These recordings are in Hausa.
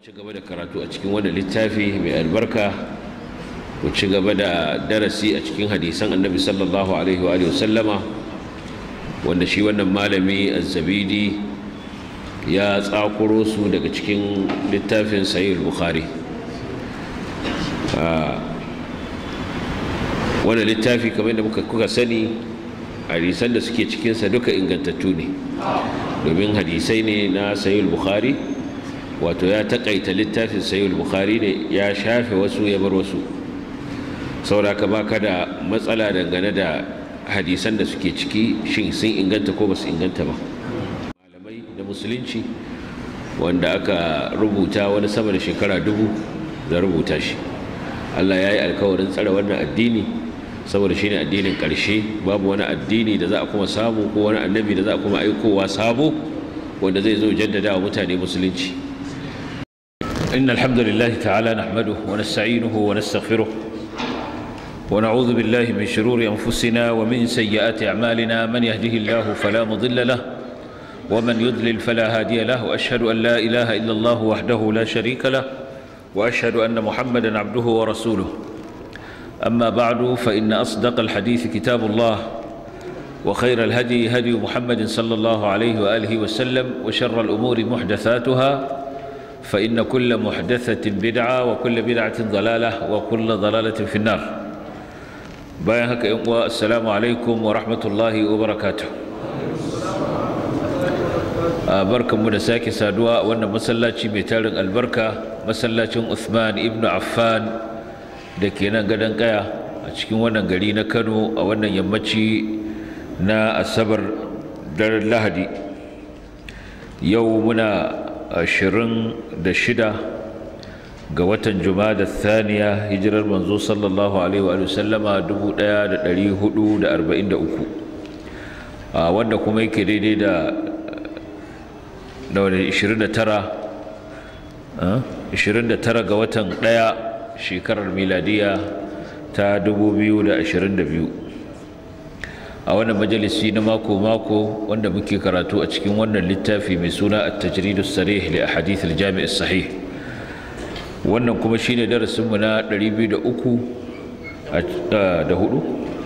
ci gaba da karatu a cikin wannan littafi mai albarka ku ci gaba da darasi a cikin hadisan annabi sallallahu alaihi wa sallama wanda shi wannan malami azzabidi ya tsakuro su daga cikin littafin sahih bukhari wannan littafi kamar da kuka sani hadisan da suke cikinsa duka ingantattu ne domin hadisai ne na sahih bukhari wato ya takaita littafin sahih bukhari ne ya shafe wasu ya bar wasu sauraka baka da matsala dangane da hadisan da suke ciki shin sun inganta ko ba su inganta ba malamai da musulunci wanda aka rubuta wani sama da shekara dubu da rubuta shi allah ya yi alkawarin tsare wannan addini saboda shine addinin ƙarshe babu wani addini da za a kuma samu ko wani annabi da za a kuma aikowa sabo wanda zai zo jaddada wa mutane musulunci إن الحمد لله تعالى نحمده ونستعينه ونستغفره ونعوذ بالله من شرور أنفسنا ومن سيئات أعمالنا من يهده الله فلا مضل له ومن يضلل فلا هادي له وأشهد أن لا إله إلا الله وحده لا شريك له وأشهد أن محمدا عبده ورسوله أما بعد فإن أصدق الحديث كتاب الله وخير الهدي هدي محمد صلى الله عليه وآله وسلم وشر الأمور محدثاتها فإن كل محدثة بدعة وكل بدعة ضلالة وكل ضلالة في النار bayan haka yan uwa assalamu alaikum wa rahmatullahi wa barakatuh barkanmu da sake saduwa a wannan masallaci mai tarin albarka masallacin Uthman ibn Affan da ke nan gadon kaya a cikin wannan gari na Kano a wannan yammaci na asabar daren lahadi yau muna ashirin da shida ga watan jumada thaniya hijirar manzo sallallahu alaihi wa sallama 1443 a wanda kuma yake daidai da da wani 29 29 ga watan ɗaya shekarar miladiya ta 2022 a wannan majalisi na mako-mako wanda muke karatu a cikin wannan littafi mai suna at-tajridus sarih li ahadith al-jami' sahih wannan kuma shine darasin mu na 203 da hudu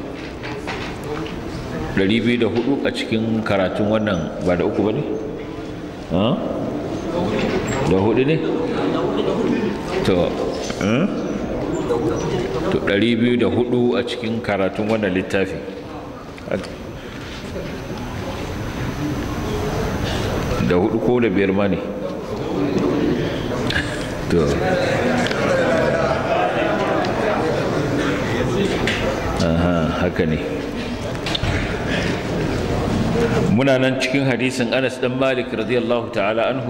204 a cikin karatun wannan ba da uku bane ha da hudu ne to to 204 a cikin karatun wannan littafi da hudu ko da biyar ma ne to aha haka ne muna nan cikin hadisin anas dan malik radiyallahu ta'ala anhu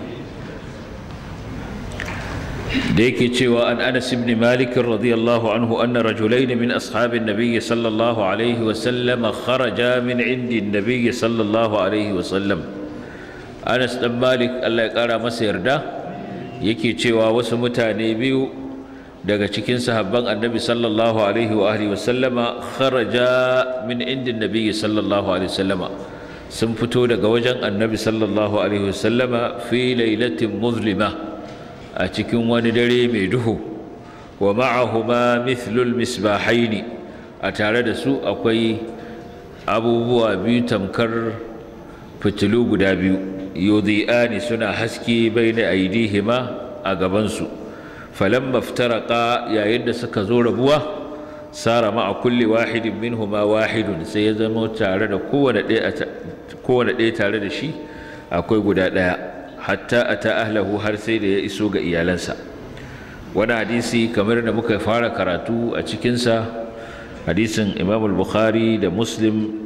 da yake cewa an anas ibn malik radiyallahu anhu anna rajulayn min ashabin nabiy sallallahu alaihi wa sallam kharaja min indi nabiy sallallahu alaihi wa sallam anas dan malik Allah ya kara masa yarda yake cewa wasu mutane biyu daga cikin sahabban annabi sallallahu alaihi wa alihi wa sallama kharaja min indi nabiy sallallahu alaihi wa sallama sun fito daga wajen annabi sallallahu alaihi wa sallama fi lailatin muzlima a cikin wani dare mai duhu wa ma'ahuma mithlul misbahaini a tare da su akwai abubuwa biyu tamkar fitilu guda biyu yudhi'ani suna haske baina aidihima a gabansu falamma iftaraqa yayin da suka zo rabuwa sara ma'a kulli wahidin minhuma wahidun sai ya zama tare da kowane ɗaya kowane ɗaya tare da shi akwai guda ɗaya hatta ata ahlahu har sai da ya iso ga iyalansa wani hadisi kamar da muka fara karatu a cikinsa hadisin imam al-bukhari da muslim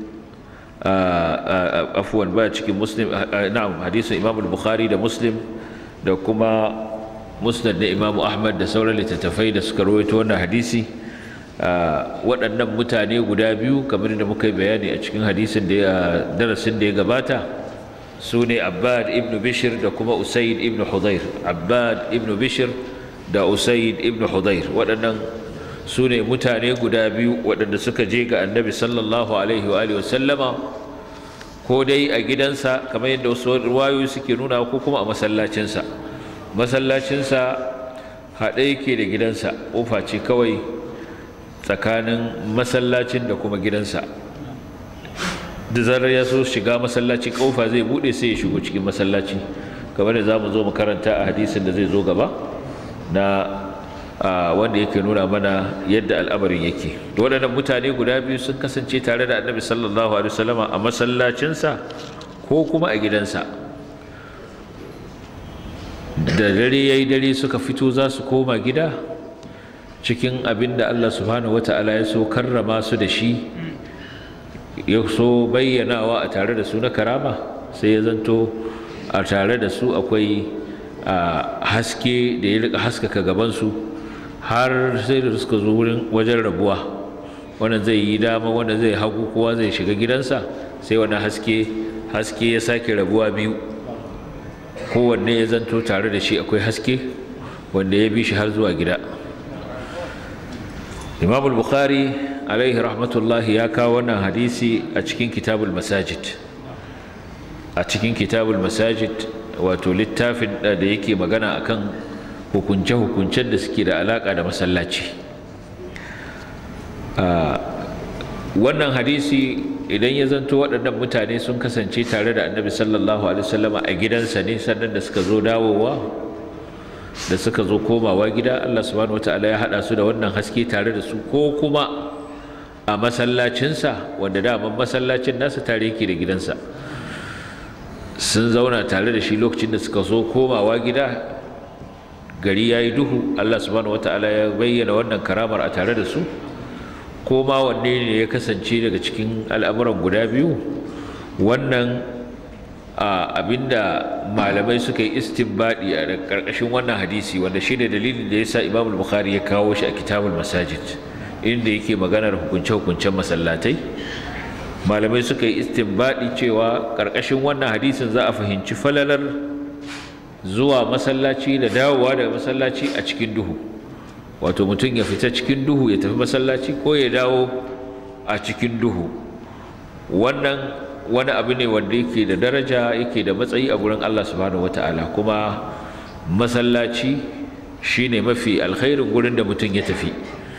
afuwan ba cikin muslim na'am hadisin imam al-bukhari da muslim da kuma musnad da imam ahmad da sauran littattafai da suka rawaito wannan hadisi waɗannan mutane guda biyu kamar da muka yi bayani a cikin hadisin da ya darasin da ya gabata su ne abbad ibn bishir da kuma usaid ibn hudair abbad ibn bishir da usaid ibn hudair waɗannan su ne mutane guda biyu waɗanda suka je ga annabi sallallahu alaihi wa alihi wasallama ko dai a gidansa kamar yadda wasu ruwayoyi suke nuna ko kuma a masallacinsa masallacinsa haɗe yake da gidansa ƙofa ce kawai tsakanin masallacin da kuma gidansa da zarar ya so shiga masallaci ƙofa zai buɗe sai ya shigo cikin masallaci kamar da za mu zo mu karanta a hadisin da zai zo gaba na wanda yake nuna mana yadda al'amarin yake waɗannan mutane guda biyu sun kasance tare da annabi sallallahu alaihi wasallama a masallacinsa ko kuma a gidansa da dare ya yi dare suka fito za su koma gida cikin abin da Allah subhanahu wata'ala ya so karrama su da shi ya so bayyanawa a tare da su na karama sai ya zanto a tare da su akwai haske da ya rika haskaka gabansu har sai da suka zo wurin wajen rabuwa wannan zai yi dama wanda zai hagu kowa zai shiga gidansa sai wani haske haske ya sake rabuwa biyu kowanne ya zanto tare da shi akwai haske wanda ya bi shi har zuwa gida imam al-bukhari alaihi rahmatullahi ya kawo wannan hadisi a cikin kitabul masajid a cikin kitabul masajid wato littafin da yake magana akan hukunce-hukuncen da suke da alaka da masallaci wannan hadisi idan ya zanto waɗannan mutane sun kasance tare da annabi sallallahu alaihi wasallama a gidansa ne sannan da suka zo dawowa da suka zo komawa gida Allah subhanahu wataala ya haɗa su da wannan haske tare da su ko kuma a masallacinsa wanda daman masallacin nasa tare yake da gidansa sun zauna tare da shi lokacin da suka zo komawa gida gari ya yi duhu Allah subhanahu wataala ya bayyana wannan karamar a tare da su ko ma wanne ne ya kasance daga cikin al'amuran guda biyu wannan abinda malamai suka yi istinbadi a ƙarƙashin wannan hadisi wanda shi ne dalilin da ya sa imam bukhari ya kawo shi a kitabul masajid inda yake maganar hukunce-hukuncen masallatai malamai suka yi istinbadi cewa ƙarƙashin wannan hadisin za a fahimci falalar zuwa masallaci da dawowa daga masallaci a cikin duhu wato mutum ya fita cikin duhu ya tafi masallaci ko ya dawo a cikin duhu wannan wani abu ne wanda yake da daraja yake da matsayi a gurin Allah subhanahu wata'ala kuma masallaci shine mafi alkhairin gurin da mutum ya tafi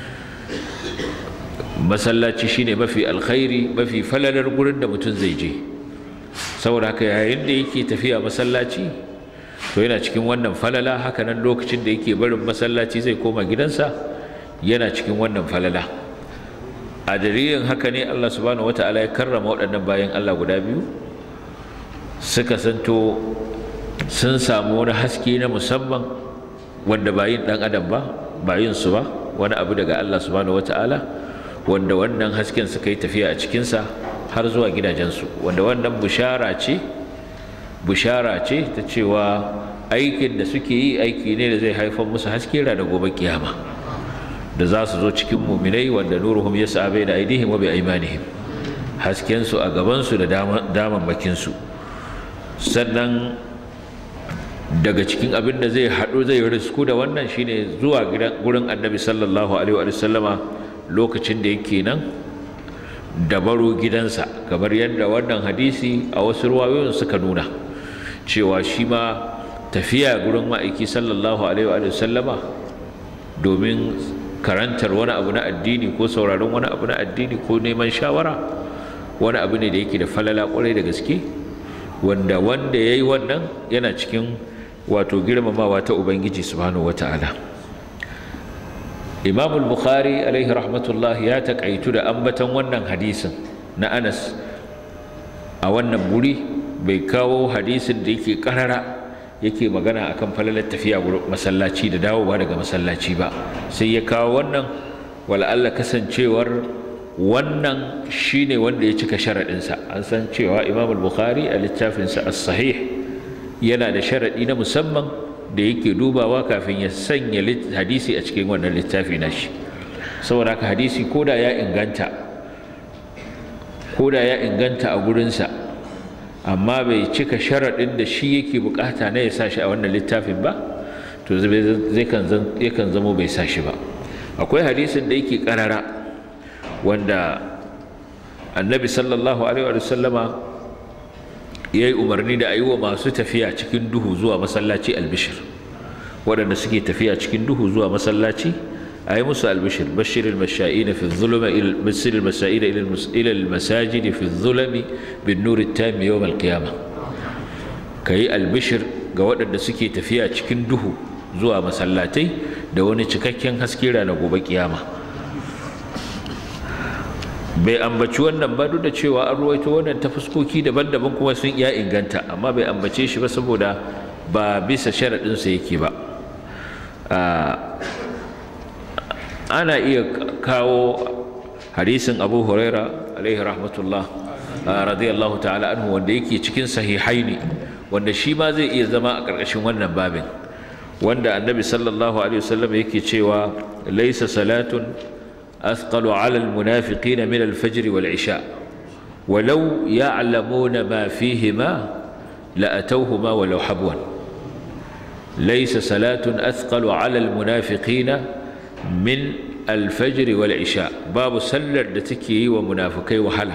masallaci shine mafi alkhairi mafi falalar gurin da mutum zai je saboda haka yayin da yake tafiya masallaci to yana cikin wannan falala haka nan lokacin da yake barin masallaci zai koma gidansa yana cikin wannan falala a dalilin haka ne Allah subhanahu wata'ala ya karrama waɗannan bayan Allah guda biyu suka santo sun samu wani haske na musamman wanda ba yin ɗan adam ba ba yin su ba wani abu daga Allah subhanahu wata'ala wanda wannan hasken suka yi tafiya a cikinsa har zuwa gidajensu wanda wannan bushara ce bushara ce ta cewa aikin da suke yi aiki ne da zai haifar musu haske da gobe kiyama da za su zo cikin muminai wanda nuruhum yas'a da aidihim wa bi aymanihim hasken su a gaban su da daman su sannan daga cikin abin da zai haɗu zai risku da wannan shine zuwa gurin annabi sallallahu alaihi wa sallama lokacin da yake nan da baro gidansa kamar yadda wannan hadisi a wasu ruwayoyin suka nuna cewa shi ma tafiya gurin ma'aiki sallallahu alaihi wa sallama domin karantar wani abu na addini ko sauraron wani abu na addini ko neman shawara wani abu ne da yake da falala kwarai da gaske wanda wanda ya yi wannan yana cikin wato girmamawa ta ubangiji subhanahu wata'ala imam al-bukhari alaihi rahmatullah ya taƙaitu da ambatan wannan hadisin na anas a wannan guri bai kawo hadisin da yake karara yake magana akan falalar tafiya masallaci da dawowa daga masallaci ba sai ya kawo wannan wala'alla kasancewar wannan shine wanda ya cika sharaɗinsa an san cewa imam al-bukhari a littafinsa as-sahih yana da sharaɗi na musamman da yake dubawa kafin ya sanya hadisi a cikin wannan littafi nashi saboda haka hadisi koda ya inganta koda ya inganta a gurinsa amma bai cika sharaɗin da shi yake bukata na ya sa shi a wannan littafin ba to zai kan zamo bai sa shi ba akwai hadisin da yake karara wanda annabi sallallahu alaihi wa sallama ya yi umarni da a yi wa masu tafiya cikin duhu zuwa masallaci albishir waɗanda suke tafiya cikin duhu zuwa masallaci a yi musu albishir bashir al-masha'ina fi zulma bashir al-masha'ina ila al-masajid fi zulmi bin nur at-tam yawm al-qiyamah kai albishir ga waɗanda suke tafiya cikin duhu zuwa masallatai da wani cikakken haske ranar gobe kiyama bai ambaci wannan ba duk da cewa an ruwaito wannan ta fuskoki daban-daban kuma sun iya inganta amma bai ambace shi ba saboda ba bisa sharaɗinsa yake ba ana iya kawo hadisin abu huraira alaihi rahmatullah radiyallahu ta'ala anhu wanda yake cikin sahihaini wanda shi ma zai iya zama a ƙarƙashin wannan babin wanda annabi sallallahu alaihi wasallam yake cewa laisa salatun أثقل على المنافقين من الفجر والعشاء ولو يعلمون ما فيهما لأتوهما ولو حبوا ليس صلاة أثقل على المنافقين من الفجر والعشاء باب سلر دتكي ومنافقي وهلا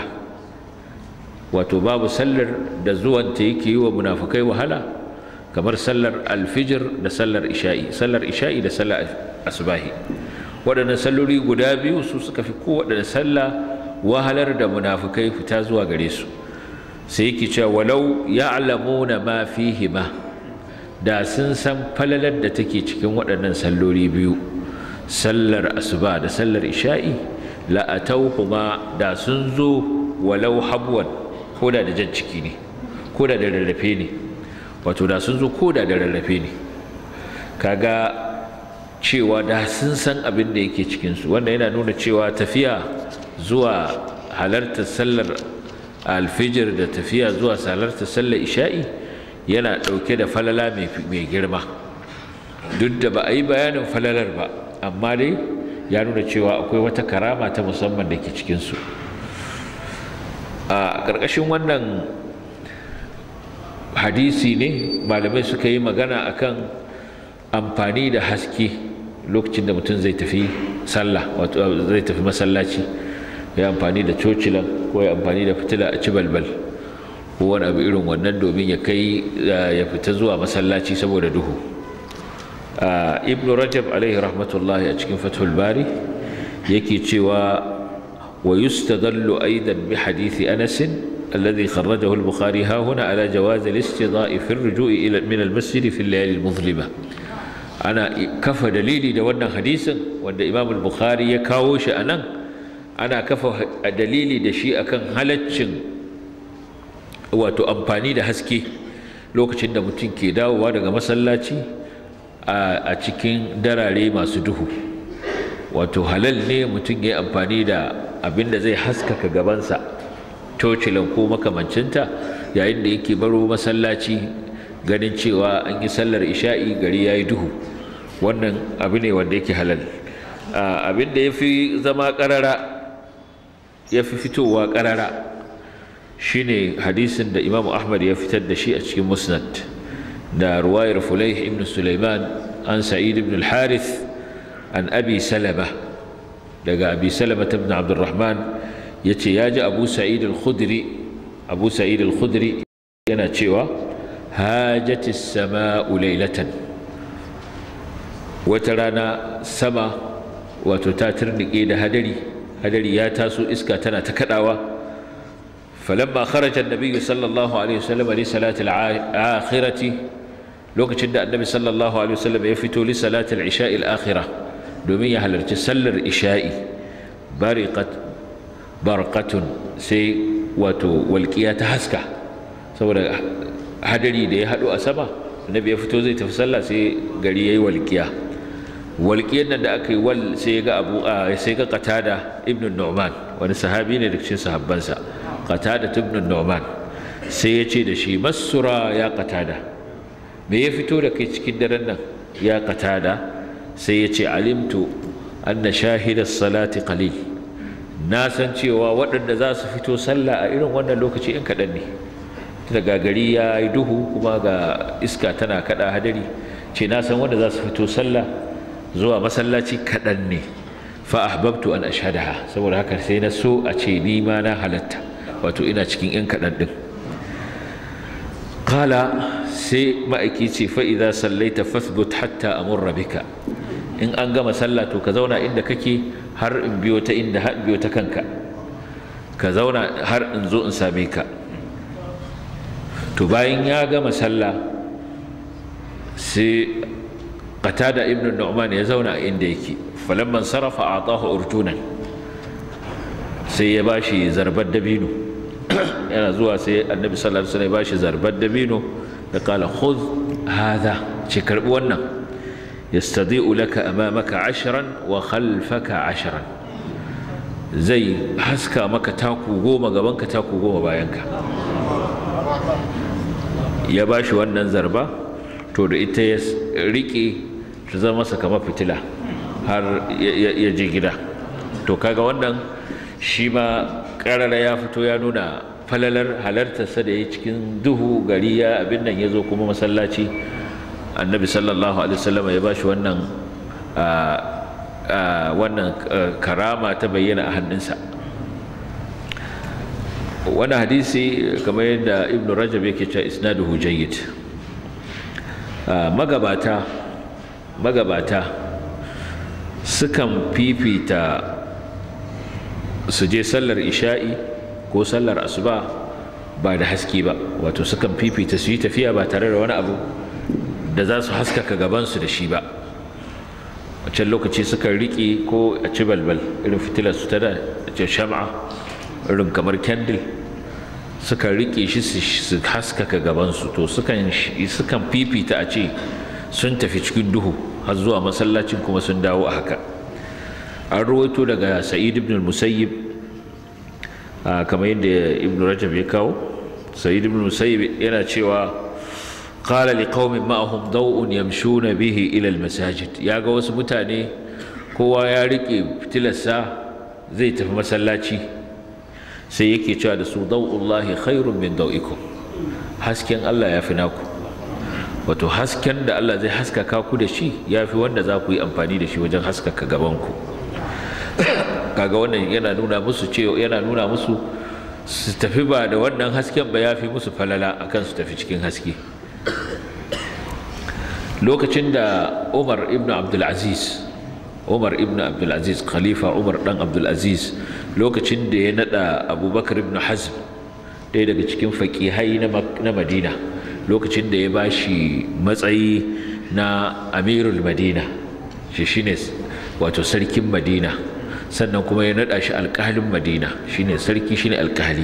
وتباب سلر دزوان تيكي ومنافقي وهلا كمر سلر الفجر دسلر إشائي سلر إشائي دسلر أصباهي waɗannan salloli guda biyu su suka fi kowaɗanne sallah wahalar da munafukai fita zuwa gare su sai yake cewa walau ya'lamuna ma fihima da sun san falalar da take cikin waɗannan salloli biyu sallar asuba da sallar isha'i la atawhuma da sun zo walau habwan koda da jan ciki ne koda da rarrafe ne wato da sun zo koda da rarrafe ne kaga cewa da sun san abin da yake cikinsu wanda yana nuna cewa tafiya zuwa halartar sallar alfijir da tafiya zuwa halartar sallar isha'i yana ɗauke da falala mai girma duk da ba a yi bayanin falalar ba amma dai ya nuna cewa akwai wata karama ta musamman da ke cikinsu a ƙarƙashin wannan hadisi ne malamai suka yi magana akan amfani da haske lokacin da mutum zai tafi sallah wato zai tafi masallaci ya amfani da cocilan ko ya amfani da fitila a ci balbal ko wani abu irin wannan domin ya kai ya fita zuwa masallaci saboda duhu ibnu rajab alaihi rahmatullahi a cikin fathul bari yake cewa wa yustadallu aidan bi hadithi anas الذي خرجه البخاري ها هنا على جواز الاستضاء في الرجوع إلى من المسجد في الليالي المظلمة ana kafa dalili da wannan hadisin wanda imam al-bukhari ya kawo shi a nan ana kafa dalili da shi akan halaccin wato amfani da haske lokacin da mutum ke dawowa daga masallaci a cikin darare masu duhu wato halal ne mutum ya yi amfani da abin da zai haskaka gabansa cocilan ko makamancinta yayin da yake baro masallaci ganin cewa an yi sallar isha'i gari ya yi duhu wannan abu ne wanda yake halal abin da ya fi zama ƙarara ya fi fitowa ƙarara shine hadisin da imamu ahmad ya fitar da shi a cikin musnad da ruwayar fulaih ibn sulaiman an sa'id ibn al-harith an abi salama daga abi salama ibn abdurrahman ya ce ya ji abu sa'id al-khudri abu sa'id al-khudri yana cewa hajati sama'u laylatan wata rana sama wato ta turnike da hadari hadari ya taso iska tana ta kadawa falamma kharaja an-nabiy sallallahu alaihi wasallam li salati al-akhirati lokacin da annabi sallallahu alaihi wasallam ya fito li salati al-isha'i al-akhirah domin ya halarci sallar isha'i bariqat barqatun sai wato walqiya ta haska saboda hadari da ya haɗu a sama annabi ya fito zai tafi sallah sai gari yayi walƙiya walƙiyar nan da aka yi wal sai ya ga abu sai ga qatada ibn nu'man wani sahabi ne da cikin sahabbansa qatada ibn nu'man sai ya ce da shi masura ya qatada me ya fito da kai cikin daren nan ya qatada sai ya ce alimtu anna shahida salati qalil na san cewa waɗanda za su fito sallah a irin wannan lokaci in kaɗan ne daga gari ya yi duhu kuma ga iska tana kada hadari ce na san wanda za su fito sallah zuwa masallaci kaɗan ne fa ahbabtu an ashhadaha saboda haka sai na so a ce ni ma na halatta wato ina cikin yan kaɗan ɗin kala sai ma'aiki ce fa'iza sallaita fasbut hatta amurra bika in an gama sallah to ka zauna inda kake har in biyo ta inda har biyo ta kanka ka zauna har in zo in same ka to bayan ya gama sallah sai qatada ibn nu'man ya zauna a inda yake falamman sarafa atahu urjunan sai ya bashi zarbar dabino yana zuwa sai annabi sallallahu alaihi wasallam ya bashi zarbar dabino da kala khudh hadha ce karbi wannan yastadi'u laka amamaka ashran wa khalfaka ashran zai haska maka taku goma gabanka taku goma bayanka ya bashi wannan zarba to da ita ya rike ta zama masa kamar fitila har ya je gida to kaga wannan shi ma karara ya fito ya nuna falalar halartarsa da ya cikin duhu gari ya abin nan ya zo kuma masallaci annabi sallallahu alaihi wasallam ya bashi wannan wannan karama ta bayyana a hannunsa wani hadisi kamar yadda ibn rajab yake cewa isnaduhu jayyid magabata magabata sukan fifita su je sallar isha'i ko sallar asuba ba da haske ba wato sukan fifita su yi tafiya ba tare da wani abu da za su haskaka gabansu da shi ba a can lokaci sukan riƙe ko a ci balbal irin fitilar su ta da ce shama'a irin kamar candle sukan riƙe shi su haskaka gabansu to sukan fifita a ce sun tafi cikin duhu har zuwa masallacin kuma sun dawo a haka an ruwaito daga sa'id ibn musayyib kamar yadda ibn rajab ya kawo sa'id ibn musayyib yana cewa qala liqaumin ma'ahum daw'un yamshuna bihi ila almasajid yaga wasu mutane kowa ya rike fitilarsa zai tafi masallaci sai yake cewa da su daw'ullahi khairun min daw'ikum hasken Allah ya fi naku wato hasken da Allah zai haskaka ku da shi ya fi wanda za ku yi amfani da shi wajen haskaka gabanku kaga wannan yana nuna musu cewa yana nuna musu su tafi ba da wannan hasken ba ya fi musu falala akan su tafi cikin haske lokacin da umar ibn abdulaziz umar ibn abdulaziz khalifa umar dan abdulaziz lokacin da ya nada abubakar ibn hazm ɗaya daga cikin faƙihai na madina lokacin da ya ba shi matsayi na amirul madina shi shine wato sarkin madina sannan kuma ya nada shi alƙalin madina shine sarki shine alƙali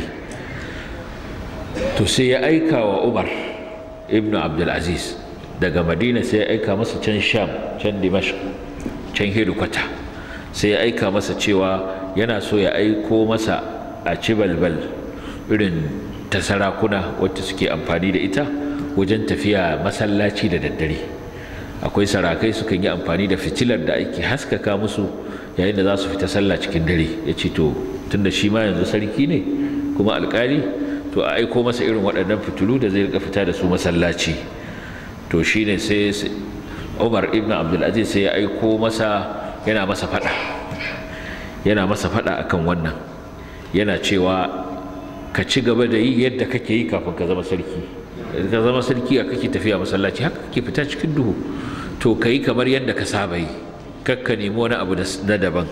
to sai ya aika wa umar ibn abdulaziz daga madina sai ya aika masa can sham can dimashq can hedikwata sai ya aika masa cewa yana so ya aiko masa a ci balbal irin ta sarakuna wacce suke amfani da ita wajen tafiya masallaci da daddare akwai sarakai sukan yi amfani da fitilar da ake haskaka musu yayin da za su fita sallah cikin dare ya ce to tunda shi ma yanzu sarki ne kuma alkali to a aiko masa irin waɗannan fitilu da zai rika fita da su masallaci to shine sai umar ibn abdulaziz sai ya aiko masa yana masa fada yana masa fada akan wannan yana cewa ka ci gaba da yi yadda kake yi kafin ka zama sarki ka zama sarki a kake tafiya masallaci haka kake fita cikin duhu to ka yi kamar yadda ka saba yi kakka nemi wani abu na daban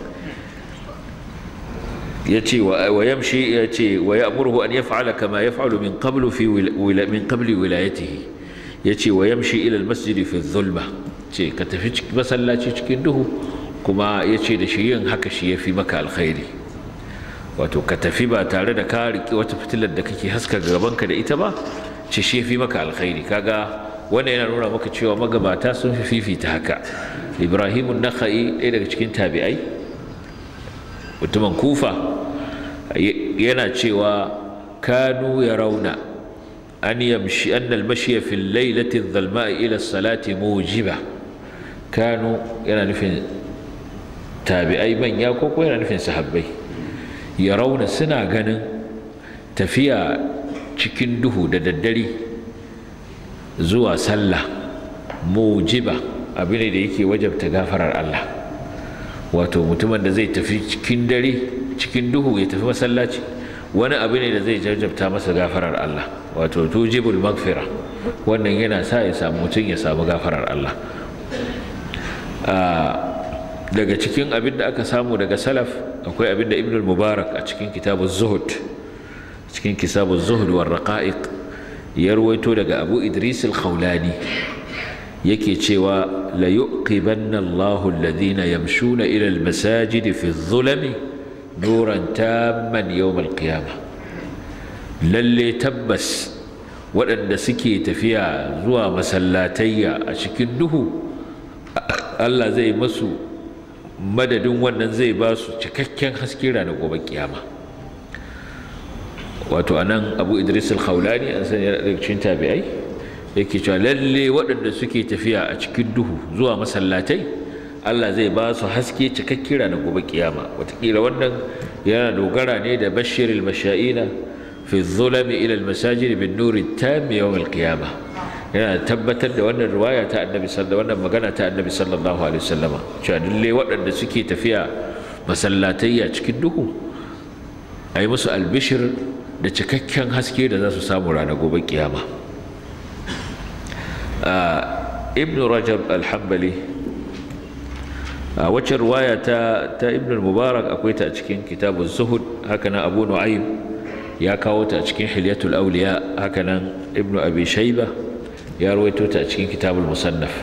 ya ce wa yamshi ya ce wa ya amurhu an yaf'ala kama yaf'alu min qablu fi min qabli wilayatihi ya ce wa yamshi ila almasjid fi dhulma ce ka tafi masallaci cikin duhu kuma ya ce da shi yin haka shi ya fi maka alkhairi wato ka tafi ba tare da ka riƙe wata fitilar da kake haska gabanka da ita ba ce shi ya fi maka alkhairi kaga wannan yana nuna maka cewa magabata sun fi fifita haka ibrahimun nakha'i ɗaya daga cikin tabi'ai mutumin kufa yana cewa kanu ya rauna an yamshi an almashiya fi lailati dhalma'i ila salati mujiba kanu yana nufin tabi'ai manya ko ko yana nufin sahabbai ya rauna suna ganin tafiya cikin duhu da daddare zuwa sallah mujiba abu ne da yake wajabta gafarar Allah wato mutumin da zai tafi cikin dare cikin duhu ya tafi masallaci wani abu ne da zai jajabta masa gafarar Allah wato tujibul magfira wannan yana sa ya samu mutum ya samu gafarar Allah daga cikin abin da aka samu daga salaf akwai abin da ibn mubarak a cikin kitabun zuhud cikin kitabun zuhud wa raqa'iq ya ruwaito daga abu idris al-khawlani yake cewa la yuqibanna Allahu alladhina yamshuna ila al-masajid fi adh-dhulami nuran tamman yawm al-qiyamah lalle tabbas waɗanda suke tafiya zuwa masallatayya a cikin duhu Allah zai masu madadin wannan zai ba su cikakken haske ranar gobe kiyama wato anan abu idris al-khawlani an sani daga cikin tabi'ai yake cewa lalle waɗanda suke tafiya a cikin duhu zuwa masallatai Allah zai ba su haske cikakken ranar gobe kiyama watakila wannan yana dogara ne da bashiril masha'ina fi zulami ila al-masajid bin nuri tam yawm al-qiyamah yana tabbatar da wannan riwaya ta annabi sallallahu wannan magana ta annabi sallallahu alaihi wasallama cewa lalle waɗanda suke tafiya masallatai a cikin duhu ayi musu albishir da cikakken haske da za su samu ranar gobe kiyama ibn rajab alhambali a wacce riwaya ta ta ibn mubarak akwai ta a cikin kitabun zuhud haka nan abu nu'aym ya kawo ta a cikin hilyatul awliya haka nan ibn abi shayba ya rawaito ta a cikin kitabul musannaf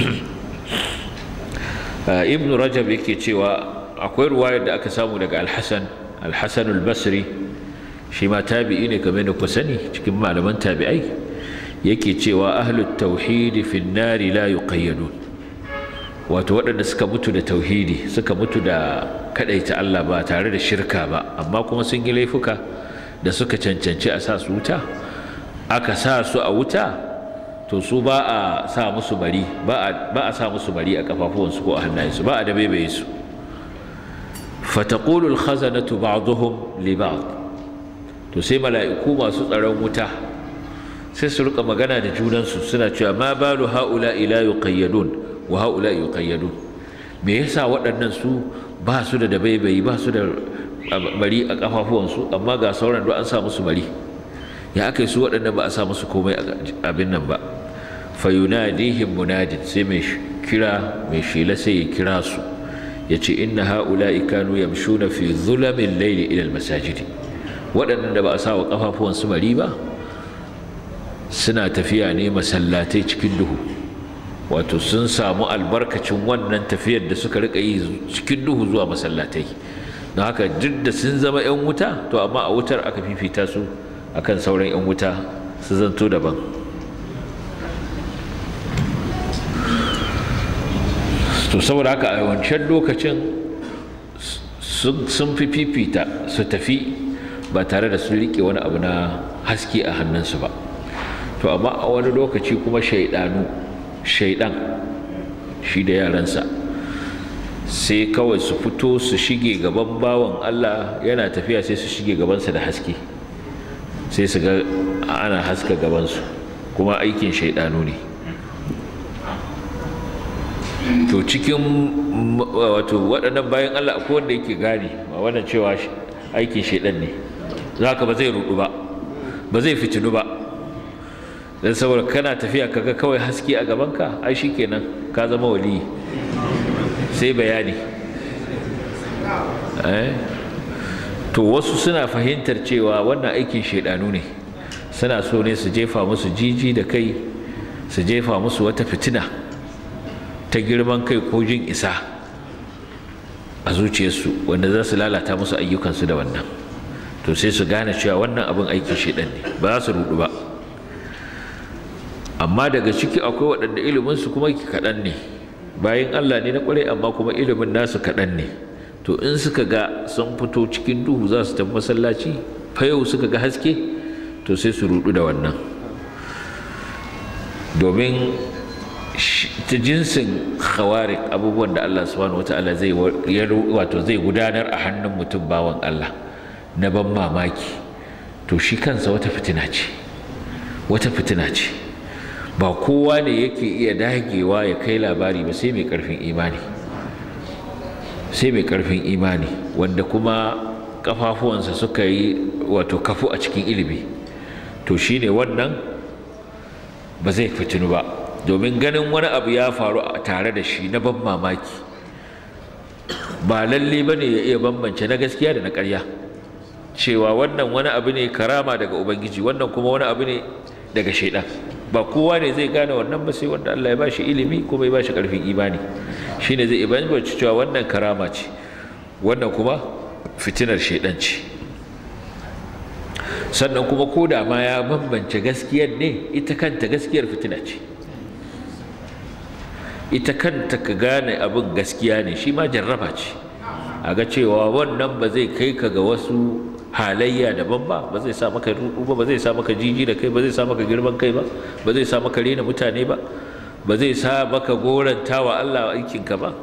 ibn rajab yake cewa akwai ruwayar da aka samu daga alhassan alhassan albasri shi ma tabi'i ne kamar da ku sani cikin malaman tabi'ai yake cewa ahlut tauhidi fi nari la yuqayyadun wato waɗanda suka mutu da tauhidi suka mutu da kadaita Allah ba tare da shirka ba amma kuma sun yi laifuka da suka cancanci a sa su wuta aka sa su a wuta to su ba a sa musu bari ba a sa musu bari a kafafuwansu ko a hannayensu ba a da baibaye su fataqulu al-khazanatu ba'dhum li ba'd to sai mala'iku masu tsaron wuta sai su rika magana da junansu suna cewa ma balu haula ila yuqayyadun wa haula yuqayyadun me yasa waɗannan su ba su da dabaibayi ba su da bari a kafafuwansu amma ga sauran duk an sa musu bari ya aka su waɗannan ba a sa musu komai abin nan ba fayunadihim munadin sai mai kira mai shela sai ya kira su ya ce inna ha'ula'i kanu yamshuna fi zulamin laili ila almasajidi waɗannan da ba a sa wa kafafuwan su bari ba suna tafiya ne masallatai cikin duhu wato sun samu albarkacin wannan tafiyar da suka rika yi cikin duhu zuwa masallatai don haka duk da sun zama 'yan wuta to amma a wutar aka fifita su akan sauran 'yan wuta su zanto daban to saboda haka a wancan lokacin sun fi fifita su tafi ba tare da sun riƙe wani abu na haske a hannunsu ba to amma a wani lokaci kuma shaidanu shaidan shi da yaransa sai kawai su fito su shige gaban bawan Allah yana tafiya sai su shige gabansa da haske sai su ga ana haska gabansu kuma aikin shaidanu ne to cikin wato waɗannan bayan Allah akwai wanda yake gane ba wannan cewa aikin shaidan ne za ka ba zai rudu ba ba zai fitinu ba don saboda kana tafiya kaga kawai haske a gabanka ai shikenan ka zama wali sai bayani to wasu suna fahimtar cewa wannan aikin shaidanu ne suna so ne su jefa musu jiji da kai su jefa musu wata fitina ta girman kai ko jin isa a zuciyarsu wanda za su lalata musu ayyukansu da wannan to sai su gane cewa wannan abin aikin shaidan ne ba za su rudu ba amma daga ciki akwai waɗanda iliminsu kuma kaɗan ne bayan Allah ne na ƙwarai amma kuma ilimin nasu kaɗan ne to in suka ga sun fito cikin duhu za su tafi masallaci fa yau suka ga haske to sai su rudu da wannan domin ta jinsin khawarik abubuwan da Allah subhanahu wata'ala zai wato zai gudanar a hannun mutum bawan Allah na ban mamaki to shi kansa wata fitina ce wata fitina ce ba kowa ne yake iya dagewa ya kai labari ba sai mai karfin imani sai mai karfin imani wanda kuma kafafuwansa suka yi wato kafu a cikin ilimi to shine wannan ba zai fitinu ba domin ganin wani abu ya faru a tare da shi na ban mamaki ba lalle ba ne ya iya bambance na gaskiya da na ƙarya cewa wannan wani abu ne karama daga ubangiji wannan kuma wani abu ne daga shaidan ba kowa ne zai gane wannan ba sai wanda Allah ya ba shi ilimi kuma ya ba shi ƙarfin imani shine zai bambance cewa wannan karama ce wannan kuma fitinar shaidan ce sannan kuma ko da ma ya bambance gaskiyar ne ita kanta gaskiyar fitina ce ita kanta ka gane abin gaskiya ne shi ma jarraba ce a ga cewa wannan ba zai kai ka ga wasu halayya daban ba ba zai sa maka rudu ba ba zai sa maka jiji da kai ba zai sa maka girman kai ba ba zai sa maka rena mutane ba ba zai sa maka goranta wa Allah aikinka ba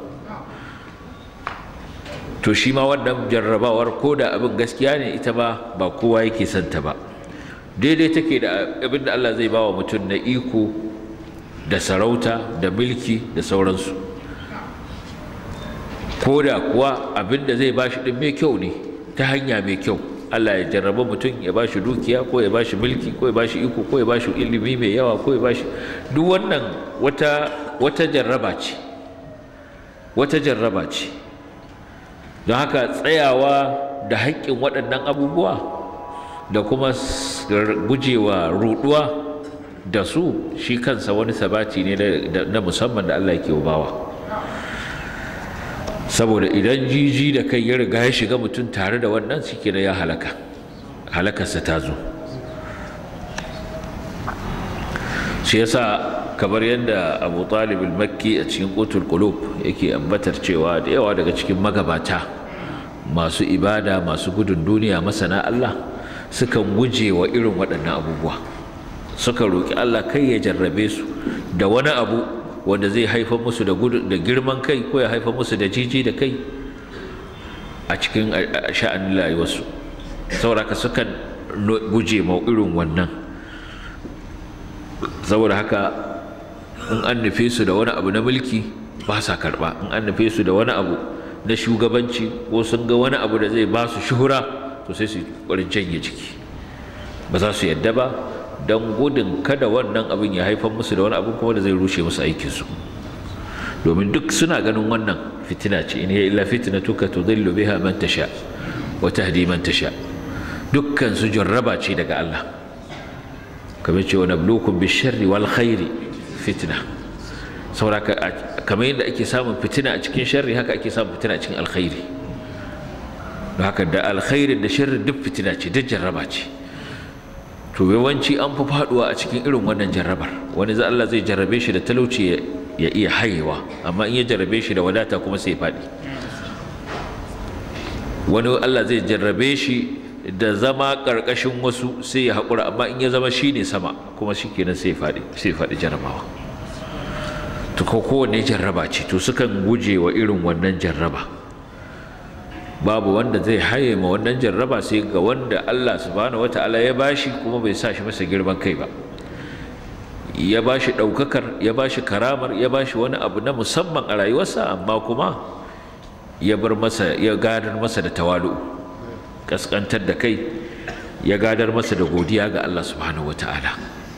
to shi ma wannan jarrabawar ko da abin gaskiya ne ita ba ba kowa yake son ta ba daidai take da abin da Allah zai ba wa mutum na iko da sarauta da mulki da sauransu ko da kuwa abin da zai bashi din mai kyau ne ta hanya mai kyau Allah ya jarraba mutum ya bashi dukiya ko ya bashi mulki ko ya bashi iko ko ya bashi ilimi mai yawa ko ya bashi duk wannan wata wata jarraba ce wata jarraba ce don haka tsayawa da haƙƙin waɗannan abubuwa da kuma gujewa ruɗuwa da su shi kansa wani sabati ne na musamman da Allah ke bawa saboda idan jiji da kai ya riga ya shiga mutum tare da wannan shi da ya halaka halakarsa ta zo shi yasa kamar yadda abu talib makki a cikin qutul qulub yake ambatar cewa da yawa daga cikin magabata masu ibada masu gudun duniya masana Allah sukan guje wa irin waɗannan abubuwa suka roƙi Allah kai ya jarrabe su da wani abu wanda zai haifar musu da da girman kai ko ya haifar musu da jiji da kai a cikin sha'anin rayuwarsu saboda haka sukan guje ma irin wannan saboda haka in an nufe su da wani abu na mulki ba sa karɓa in an nufe su da wani abu na shugabanci ko sun ga wani abu da zai ba su shuhura to sai su ƙwarin janye jiki ba za su yadda ba don gudun kada wannan abin ya haifar musu da wani abu kuma da zai rushe musu aikinsu domin duk suna ganin wannan fitina ce in hiya illa fitnatuka tudillu biha man tasha wa tahdi man tasha dukkan su jarraba ce daga Allah kamar ce wa nablukum bisharri wal khairi fitna saboda kamar yadda ake samun fitina a cikin sharri haka ake samun fitina a cikin alkhairi don haka da alkhairi da sharri duk fitina ce duk jarraba ce to yawanci an fi faduwa a cikin irin wannan jarrabar wani za Allah zai jarrabe shi da talauci ya iya hayewa amma in ya jarrabe shi da wadata kuma sai ya faɗi wani Allah zai jarrabe shi da zama ƙarƙashin wasu sai ya haƙura amma in ya zama shi ne sama kuma shi kenan sai ya faɗi sai ya faɗi jarrabawa to ko kowanne jarraba ce to sukan guje wa irin wannan jarraba babu wanda zai haye ma wannan jarraba sai ga wanda Allah subhanahu wata'ala ya bashi kuma bai sa shi masa girman kai ba ya bashi ɗaukakar ya bashi karamar ya bashi wani abu na musamman a rayuwarsa amma kuma ya bar masa ya gadar masa da tawalu kaskantar da kai ya gadar masa da godiya ga Allah subhanahu wata'ala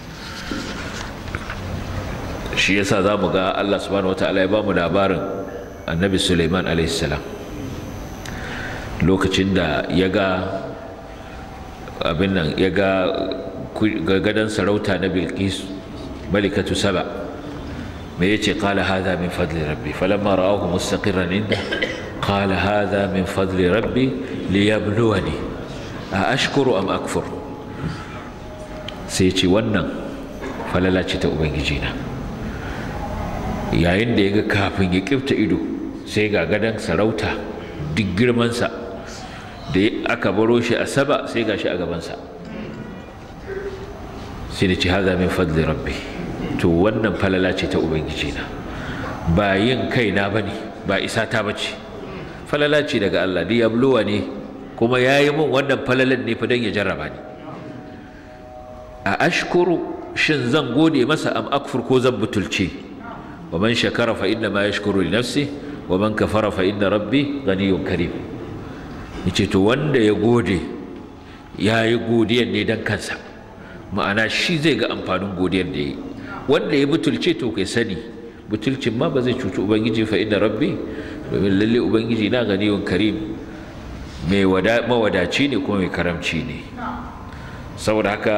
shi yasa za mu ga Allah subhanahu wata'ala ya ba mu labarin annabi Sulaiman alaihi salam lokacin da ya ga abin nan ya ga gadon sarauta na bilkis malikatu saba me ya ce kala haza min fadli rabbi falamma ra'ahu mustaqirran inda kala haza min fadli rabbi liyabluwani a ashkuru am akfur sai ce wannan falala ce ta ubangiji na yayin da ya ga kafin ya kifta ido sai ga gadon sarauta duk girmansa da aka baro shi a saba sai gashi a gabansa sai da ce haza min fadli rabbi to wannan falala ce ta ubangiji na ba yin kaina bane ba isa ta bace falala ce daga Allah da yabluwa ne kuma yayi min wannan falalan ne fa dan ya jarraba ni a ashkuru shin zan gode masa am akfur ko zan butulce wa man shakara fa inna ma yashkuru li nafsi wa man kafara fa inna rabbi ghaniyyun karim yace to wanda ya gode ya yi godiyar ne don kansa ma'ana shi zai ga amfanin godiyar da ya yi wanda ya butulce to kai sani butulcin ma ba zai cuci ubangiji fa inna rabbi domin lalle ubangiji na ganiyun karim mai mawadaci ne kuma mai karamci ne saboda haka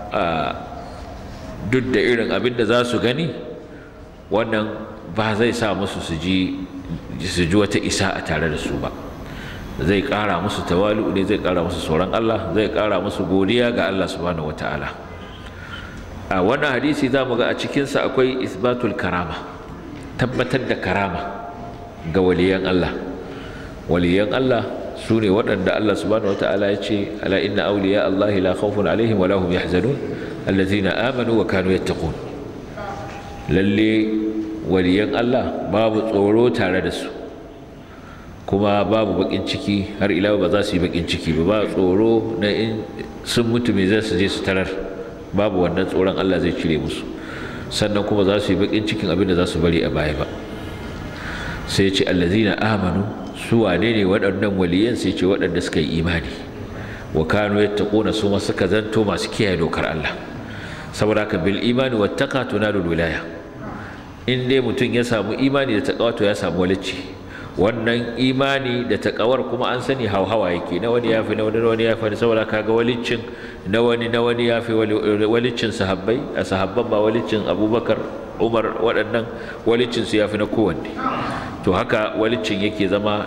duk da irin abin da za su gani wannan ba zai sa musu su ji su ji wata isa a tare da su ba zai ƙara musu tawalu ne zai ƙara musu tsoron Allah zai ƙara musu godiya ga Allah subhanahu wataala a wannan hadisi za mu ga a cikinsa akwai isbatul karama tabbatar da karama ga waliyan Allah waliyan Allah su ne waɗanda Allah subhanahu wataala ya ce ala inna awliya Allah la khawfun alaihim wa lahum yahzanun allazina amanu wa kanu yattaqun lalle waliyan Allah babu tsoro tare da su kuma babu bakin ciki har ila ba za su yi bakin ciki ba ba tsoro na in sun mutu me za su je su tarar babu wannan tsoron Allah zai cire musu sannan kuma za su yi bakin cikin abin da za su bari a baya ba sai ce allazina amanu su wane ne waɗannan waliyan sai ce waɗanda suka yi imani wa kanu yattaquna su ma suka zanto masu kiyaye dokar Allah saboda haka bil imani wattaqa tunalul wilaya in dai mutum ya samu imani da taqwa to ya samu walacci wannan imani da takawar kuma an sani hauhawa yake na wani yafi na wani na wani yafi saboda kaga walicin na wani na wani yafi walicin sahabbai a sahabban ba walicin abubakar umar waɗannan walicin su yafi na kowanne to haka walicin yake zama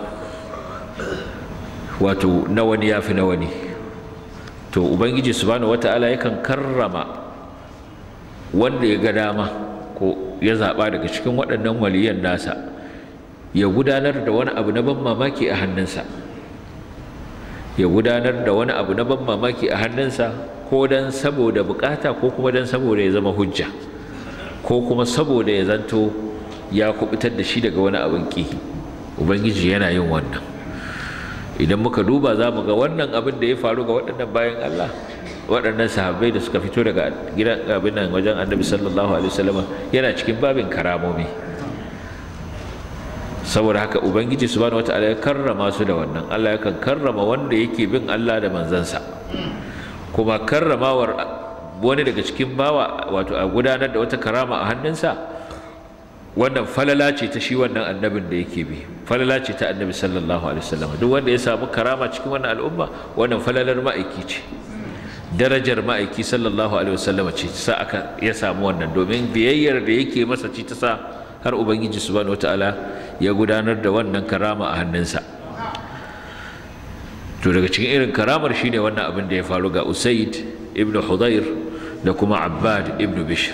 wato na wani yafi na wani to ubangiji subhanahu wata'ala yakan karrama wanda ya ga dama ko ya zaɓa daga cikin waɗannan waliyan nasa ya gudanar da wani abu na ban mamaki a hannunsa ya gudanar da wani abu na ban mamaki a hannunsa ko don saboda bukata ko kuma don saboda ya zama hujja ko kuma saboda ya zanto ya kubutar da shi daga wani abin ki ubangiji yana yin wannan idan muka duba za mu ga wannan abin da ya faru ga waɗannan bayan Allah waɗannan sahabbai da suka fito daga gidan abin nan wajen annabi sallallahu alaihi wasallam yana cikin babin karamomi saboda haka ubangiji subhanahu wataala ya karrama su da wannan Allah yakan karrama wanda yake bin Allah da manzansa kuma karramawar wani daga cikin bawa wato a gudanar da wata karama a hannunsa wannan falala ce ta shi wannan annabin da yake bi falala ce ta annabi sallallahu alaihi wasallam duk wanda ya samu karama cikin wannan al'umma wannan falalar ma'aiki ce darajar ma'aiki sallallahu alaihi wasallam ce sa aka ya samu wannan domin biyayyar da yake masa ce ta sa har ubangiji subhanahu wataala ya gudanar da wannan karama a hannunsa to daga cikin irin karamar shine wannan abin da ya faru ga usaid ibn hudayr da kuma abbad ibn bishr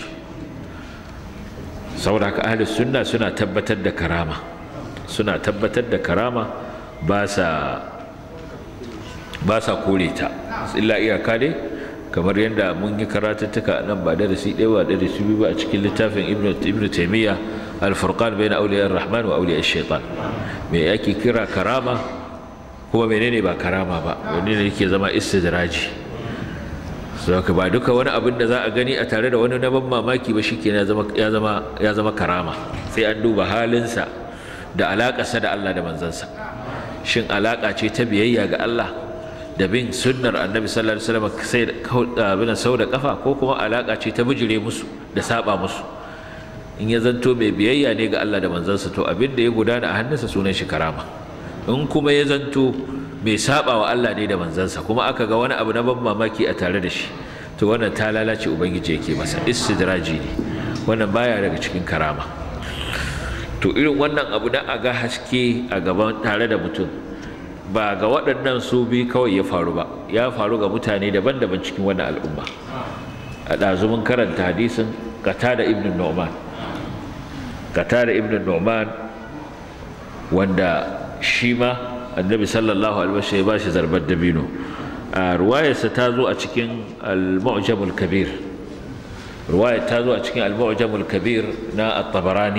saboda haka ahlus sunna suna tabbatar da karama suna tabbatar da karama ba sa ba sa kore ta illa iyaka dai kamar yadda mun yi karatuttuka nan ba darasi ɗaya ba darasi biyu ba a cikin littafin ibn taimiyya alfurqan bai na auliyar rahman wa auliyar shaitan me ake kira karama kuma menene ba karama ba wani ne yake zama istidraji saboda ba duka wani abin da za a gani a tare da wani na ban mamaki ba shike ya zama ya zama ya zama karama sai an duba halinsa da alaƙarsa da Allah da manzansa shin alaƙa ce ta biyayya ga Allah da bin sunnar annabi sallallahu alaihi wasallam sai abin sau da kafa ko kuma alaka ce ta bijire musu da saba musu in ya zanto mai biyayya ne ga Allah da manzansa to abin da ya gudana a hannunsa sunan shi karama in kuma ya zanto mai saba wa Allah ne da manzansa kuma aka ga wani abu na ban mamaki a tare da shi to wannan ta lalace ubangiji yake masa istidraji ne wannan baya daga cikin karama to irin wannan abu na a ga haske a gaban tare da mutum ba ga waɗannan su bi kawai ya faru ba ya faru ga mutane daban-daban cikin wannan al'umma a ɗazumin karanta hadisin kata da ibn nu'man kata da ibn nu'man wanda shi ma annabi sallallahu alaihi wasallam ya ba shi zarbar dabino a ruwayarsa ta zo a cikin al-mu'jamul kabir ruwayar ta zo a cikin al-mu'jamul kabir na at-tabarani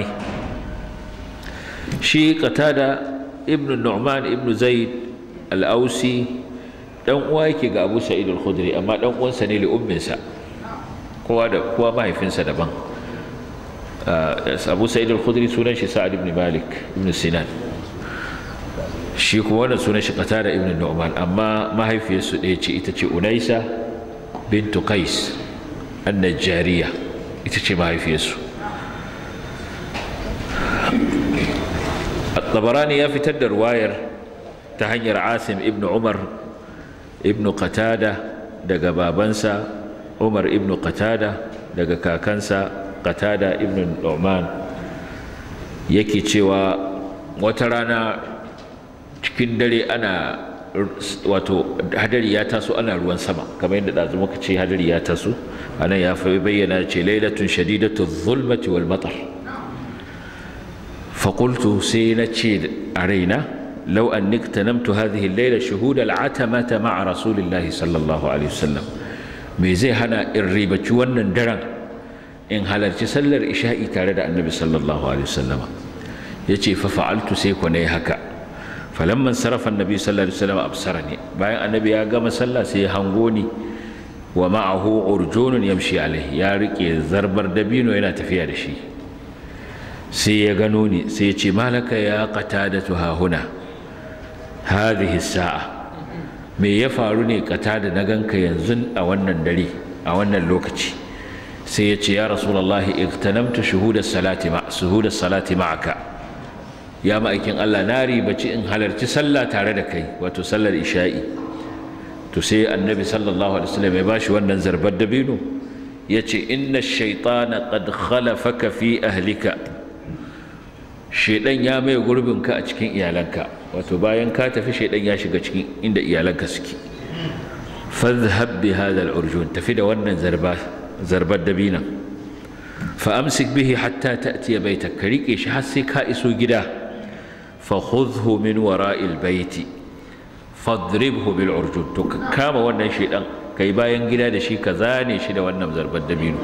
shi qatada ibn nu'man ibn zaid al-ausi dan uwa yake ga abu sa'id al-khudri amma dan uwansa ne li umminsa kowa da kowa mahaifinsa daban abu sa'id al-khudri sunan shi sa'ad ibn malik ibn sinan shi kuma wannan sunan shi qatada ibn nu'man amma mahaifiyarsu ɗaya ce ita ce unaisa bintu qais an-najjariya ita ce mahaifiyarsu tabarani ya fitar da ruwayar ta hanyar asim ibn umar ibn qatada daga babansa umar ibn qatada daga kakansa qatada ibn nu'man yake cewa wata rana cikin dare ana wato hadari ya taso ana ruwan sama kamar yadda ɗazu muka ce hadari ya taso anan ya fi bayyana ce lailatun shadidatu zulmati wal matar فقلت سينتشي أرينا لو أنك تنمت هذه الليلة شهود العتمة مع رسول الله صلى الله عليه وسلم ميزي هنا الريبة ونن درن إن هل تسلر إشائي تارد النبي صلى الله عليه وسلم يتي ففعلت سيكوني هكا فلما انصرف النبي صلى الله عليه وسلم أبصرني باين النبي يا قام صلى سيهنغوني ومعه عرجون يمشي عليه يا ريكي زربر دبينو إلى تفيا شيء sai ya gano ni sai ya ce malaka ya qatadatu ha huna hadhihi sa'a me ya faru ne qatada na ganka yanzu a wannan dare a wannan lokaci sai ya ce ya rasulullahi igtanamtu shuhuda salati ma shuhuda salati ma'aka ya ma'aikin Allah na ribaci in halarci sallah tare da kai wato sallar isha'i to sai annabi sallallahu alaihi wasallam ya bashi wannan zarbar dabino yace inna ash-shaytana qad khalafaka fi ahlika shaidan ya mai gurbinka a cikin iyalanka wato bayan ka tafi shaidan ya shiga cikin inda iyalanka suke fadhhab bi hadha al-urjun tafi da wannan zarba zarbar dabina fa amsik bihi hatta ta'ti baytak ka rike shi har sai ka iso gida fa khudhu min wara'il bayti fadribhu bil urjun to ka kama wannan shaidan kai bayan gida da shi ka zane shi da wannan zarbar dabino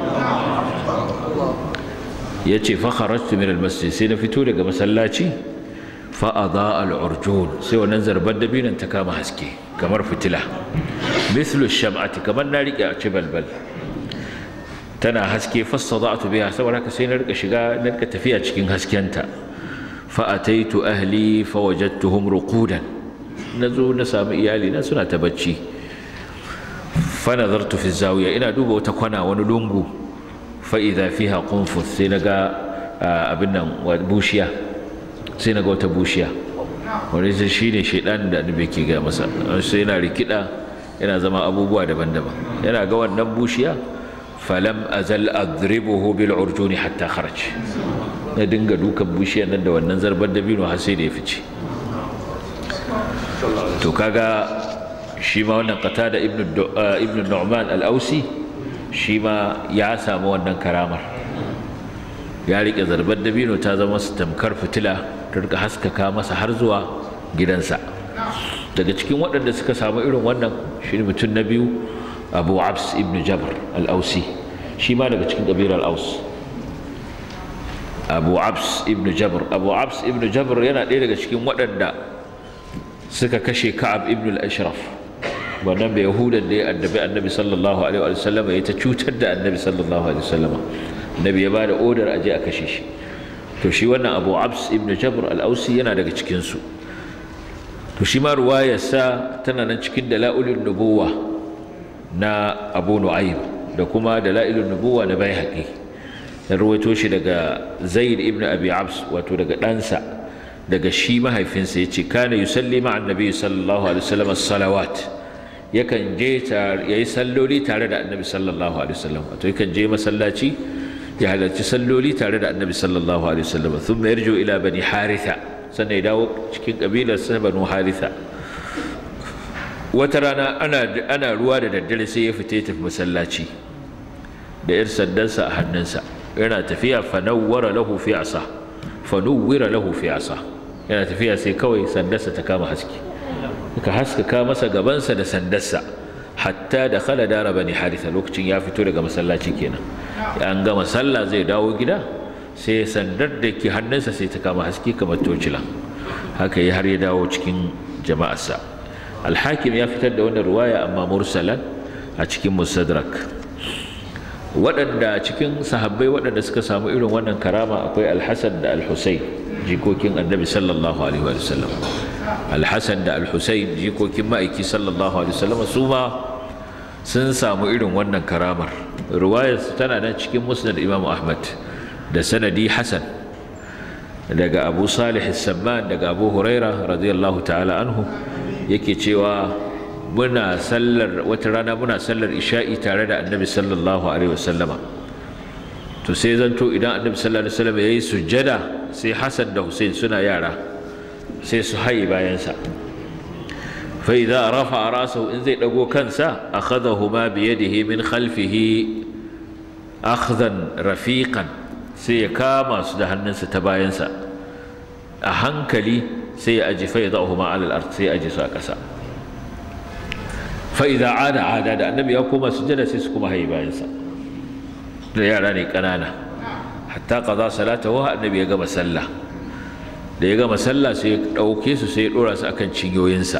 ya ce fakharajtu min almasjid sai na fito daga masallaci fa adaa al-urjun sai wannan zarbar dabinan ta kama haske kamar fitila mithlu sham'ati kamar na rike a ci balbal tana haske fassada'tu biha saboda haka sai na rika shiga na rika tafiya cikin haskenta fa ataitu ahli fa wajadtuhum ruqudan nazo na samu iyali na suna ta bacci fa nazartu fi zawiya ina duba wata kwana wani lungu fa'iza fiha qunfus sai na ga abin nan bushiya sai na ga wata bushiya wani sai shi ne shaidan da annabi ke ga masa sai yana rikida yana zama abubuwa daban-daban yana ga wannan bushiya falam azal adribuhu bil urjuni hatta kharaj na dinga dukan bushiyar nan da wannan zarbar dabino har sai da ya fice to kaga shi ma wannan qatada ibnu ibnu nu'man al-ausi shi ma ya samu wannan karamar ya riƙe zarbar dabino ta zama su tamkar fitila ta rika haskaka masa har zuwa gidansa daga cikin waɗanda suka samu irin wannan shi ne mutum na biyu abu abs ibn jabr al-ausi shi ma daga cikin ƙabilar aus abu abs ibn jabr abu abs ibn jabr yana ɗaya daga cikin waɗanda suka kashe ka'ab ibn al-ashraf wannan bai yahudan da ya addabi annabi sallallahu alaihi wa sallam ya ta cutar da annabi sallallahu alaihi wa sallam annabi ya bada odar aje a kashe shi to shi wannan abu abs ibn jabr al-ausi yana daga cikin su to shi ma ruwayarsa tana nan cikin dalailun nubuwa na abu nu'aym da kuma dalailun nubuwa na baihaqi ya rawaito shi daga zaid ibn abi abs wato daga ɗansa daga shi mahaifinsa ya ce kana yusalli ma'a annabi sallallahu alaihi wasallam as-salawat yakan je ya yi salloli tare da annabi sallallahu alaihi wasallam wato yakan je masallaci ya halarci salloli tare da annabi sallallahu alaihi wasallam thumma yarju ila bani haritha sannan ya dawo cikin kabilar sa banu haritha wata rana ana ana ruwa da daddare sai ya fita ya tafi masallaci da yar sandansa a hannunsa yana tafiya fa nawwara lahu fi asa fa nuwwira lahu fi asa yana tafiya sai kawai sandarsa ta kama haske ka haskaka masa gabansa da sandarsa hatta da khala dara bani haritha lokacin ya fito daga masallaci kenan an gama sallah zai dawo gida sai sandar da ke hannunsa sai ta kama haske kamar tocila haka yi har ya dawo cikin jama'arsa alhakim ya fitar da wannan ruwaya amma mursalan a cikin musadrak waɗanda cikin sahabbai waɗanda suka samu irin wannan karama akwai alhassan da alhussein jikokin annabi sallallahu alaihi wa sallam alhassan da alhussein jikokin ma'aiki sallallahu alaihi wa sallam su ma sun samu irin wannan karamar ruwayar tana nan cikin musnad imam ahmad da sanadi hasan daga abu salih samman daga abu huraira radiyallahu ta'ala anhu yake cewa muna sallar wata rana muna sallar isha'i tare da annabi sallallahu alaihi wasallama to sai zanto idan annabi sallallahu alaihi wasallam yayi sujjada sai hasan da hussein suna yara sai su haye bayansa fa idza rafa rasahu in zai dago kansa akhadahuma bi yadihi min khalfihi akhdan rafiqan sai ya kama su da hannunsa ta bayansa a hankali sai ya aji fa yadahuma ala al-ard sai ya aji su a ƙasa fa idza ada ada da annabi ya koma sujjada sai su kuma haye bayansa da yara ne ƙanana hatta qada salatahu annabi ya gama sallah da ya gama sallah sai ya ɗauke su sai ya ɗora su akan cinyoyinsa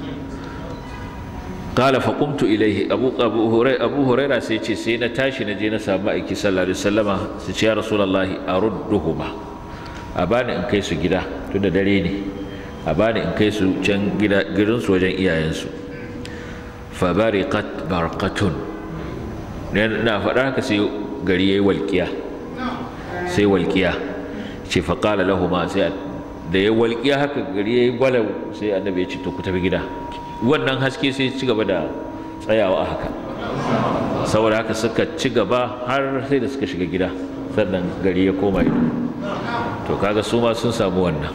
qala fa qumtu ilayhi abu abu hurairah abu hurairah sai ce sai na tashi na je na samu aiki sallallahu alaihi wasallama sai ce ya rasulullahi arudduhuma a bani in kai su gida tunda dare ne a bani in kai su can gida gidan su wajen iyayensu fa bariqat barqatun na faɗa haka sai gari yayi walƙiya sai walƙiya ce fa qala lahumu sai da ya walƙiya haka gari yayi gwalau sai annabi ya ce to ku tafi gida wannan haske sai ci gaba da tsayawa a haka saboda haka suka ci gaba har sai da suka shiga gida sannan gari ya koma ido to kaga su ma sun samu wannan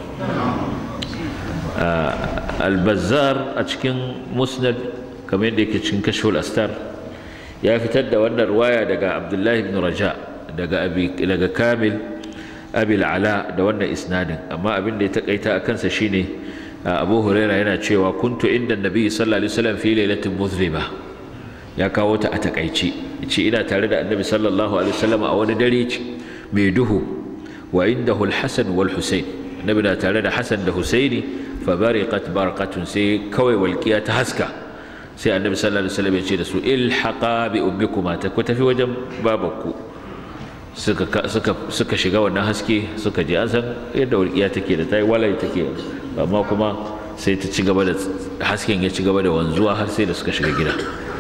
albazar a cikin musnad kamar yadda yake cikin kashful astar ya fitar da wannan ruwaya daga abdullahi ibn raja daga daga kamil abil ala da wannan isnadin amma abin da ya takaita a kansa shine abu huraira yana cewa kuntu inda nabi sallallahu alaihi wasallam fi lailatin muzlima ya kawo ta a takaici ce ina tare da annabi sallallahu alaihi wasallam a wani dare mai duhu wa indahu al-hasan wal husayn annabi na tare da hasan da husaini fa bariqat barqatun sai kawai walqiya ta haska sai annabi sallallahu alaihi wasallam ya ce da su ilhaqa bi ummikuma ta ku tafi wajen babanku suka suka suka shiga wannan haske suka je an san yadda walqiya take da tayi walai take amma kuma sai ta ci gaba da hasken ya ci gaba da wanzuwa har sai da suka shiga gida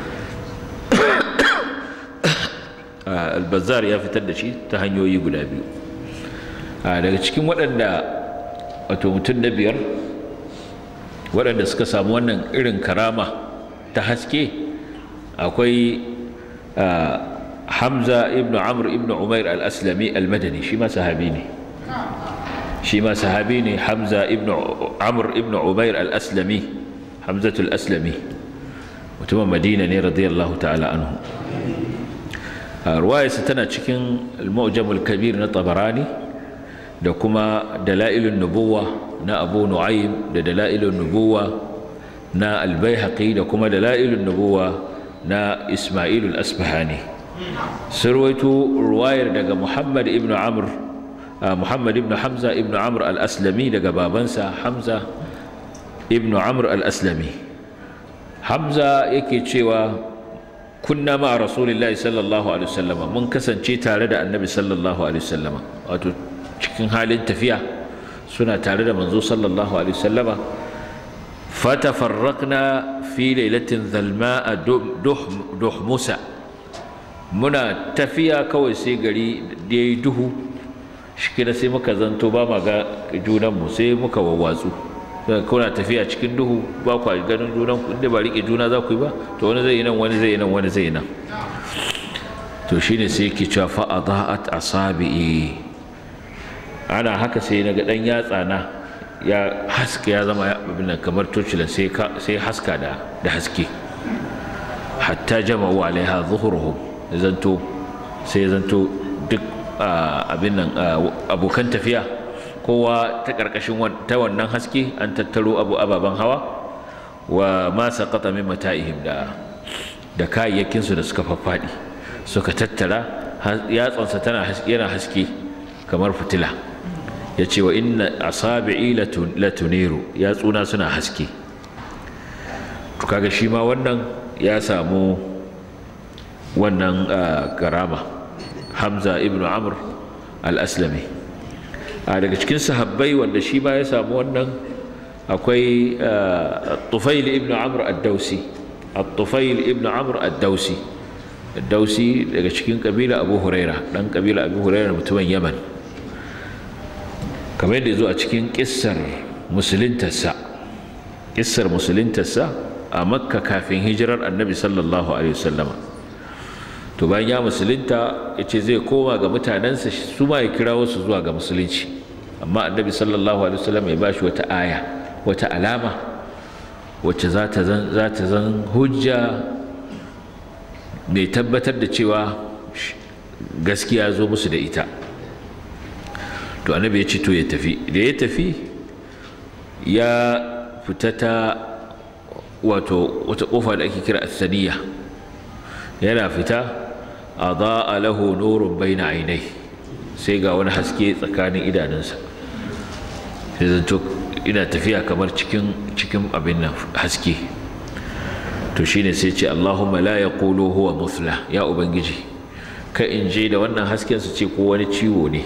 albazar ya fitar da shi ta hanyoyi guda biyu daga cikin waɗanda wato mutum na biyar waɗanda suka samu wannan irin karama ta haske akwai hamza ibn amr ibn umair al-aslami al-madani shi ma sahabi ne shi ma sahabi ne hamza ibn amr ibn umair al-aslami hamzatul aslami mutumin madina ne radiyallahu ta'ala anhu ruwayarsa tana cikin al-mu'jamul kabir na tabarani da kuma dalailun nubuwa na abu nu'aym da dalailun nubuwa na al-baihaqi da kuma dalailun nubuwa na isma'il al-asbahani surwaitu ruwayar daga muhammad ibn amr muhammad ibn hamza ibn amr al-aslami daga babansa hamza ibn amr al-aslami hamza yake cewa kunna ma rasulillahi sallallahu alaihi wasallama mun kasance tare da annabi sallallahu alaihi wasallama wato cikin halin tafiya suna tare da manzo sallallahu alaihi wasallama fatafarraqna fi lailatin zalma'a duhmusa muna tafiya kawai sai gari da yayi duhu shi sai muka zanto ba ma ga junanmu sai muka wawwatsu kuna tafiya cikin duhu ba ku ganin junan ku inda ba rike juna za ku yi ba to wani zai yi nan wani zai yi nan wani zai yi nan to shine sai yake cewa fa adaat asabi'i ana haka sai na ga dan yatsa na ya haska ya zama abin nan kamar torchila sai sai haska da da haske hatta jama'u alaiha zuhuruhum zanto sai zanto duk abin nan abokan tafiya kowa ta ƙarƙashin ta wannan haske an tattaro abu ababen hawa wa ma saqata min mata'ihim da da kayayyakin su da suka faffaɗi suka tattara yatsansa tana haske yana haske kamar fitila ya ce wa inna asabi'i latuniru yatsuna suna haske to kaga shi ma wannan ya samu wannan karama hamza ibnu amr al-aslami a daga cikin sahabbai wanda shi ma ya samu wannan akwai tufail ibn amr ad-dausi at-tufail ibn amr ad-dausi dausi daga cikin kabila abu huraira dan kabila abu huraira mutumin yaman kamar yadda zo a cikin kissar musulintarsa kissar musulintarsa a makka kafin hijirar annabi sallallahu alaihi wasallama to bayan ya musulunta ya ce zai koma ga mutanensa su ma ya kira wasu zuwa ga musulunci amma annabi sallallahu alaihi wasallam ya bashi wata aya wata alama wacce za ta zan hujja mai tabbatar da cewa gaskiya zo musu da ita to annabi ya ce to ya tafi da ya tafi ya fita ta wato wata kofa da ake kira asaniya yana fita a za'a lahu nurun baina ainai sai ga wani haske tsakanin idanunsa sai zanto ina tafiya kamar cikin cikin abin nan haske to shine sai ce Allahumma la yaqulu huwa musla ya ubangiji ka in je da wannan hasken su ce ko wani ciwo ne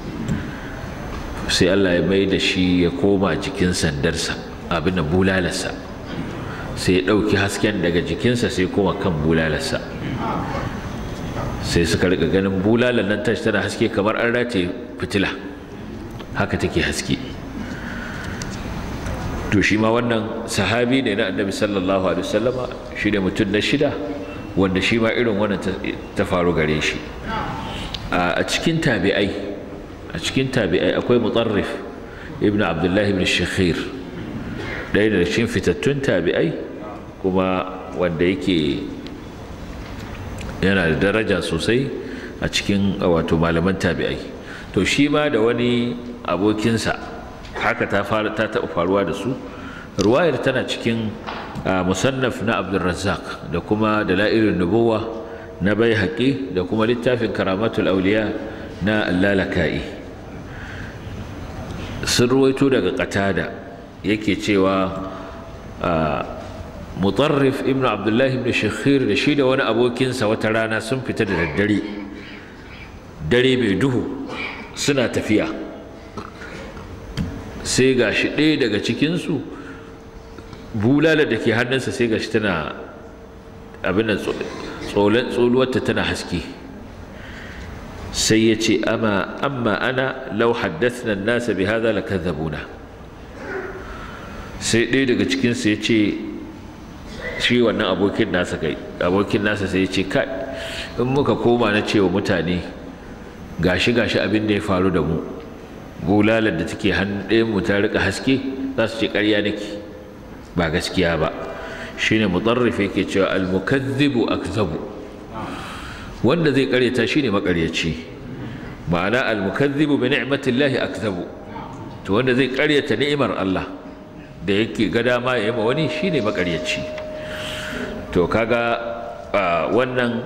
sai Allah ya mai da shi ya koma jikin sandarsa abin da bulalarsa sai ya ɗauki hasken daga jikinsa sai koma kan bulalarsa sai suka rika ganin bulalar nan tashi tana haske kamar an rataye fitila haka take haske to shi ma wannan sahabi ne na annabi sallallahu alaihi wasallama shi ne mutum na shida wanda shi ma irin wannan ta faru gare shi a cikin tabi'ai a cikin tabi'ai akwai mutarrif ibn abdullahi ibn shakhir ɗaya da cikin fitattun tabi'ai kuma wanda yake yana da daraja sosai a cikin wato malaman tabi'ai to shi ma da wani abokinsa haka ta fara ta taɓa faruwa da su ruwayar tana cikin musannaf na abdulrazzaq da kuma dalailun nubuwa na bai haƙi da kuma littafin karamatul auliya na lalaka'i sun ruwaito daga qatada yake cewa mutarrif ibn abdullahi ibn shakhir da shi da wani abokinsa wata rana sun fita da daddare dare mai duhu suna tafiya sai ga shi ɗaya daga cikinsu bulala da ke hannunsa sai ga shi tana abin tsoluwarta tana haske sai ya ce amma ana lau haddathna nasa bi hadha lakadhabuna sai ɗaya daga cikinsu ya ce shi wannan abokin nasa kai abokin nasa sai ya ce kai in muka koma na cewa mutane gashi gashi abin da ya faru da mu bulalar da take hannun ɗayan mu ta rika haske za su ce ƙarya nake ba gaskiya ba shine mutarrif yake cewa al-mukazzibu akzabu wanda zai ƙaryata shine maƙaryaci ma'ana al-mukazzibu bi ni'matillahi akzabu to wanda zai ƙaryata ni'imar Allah da yake ga dama ya yi ma wani shine maƙaryaci to kaga wannan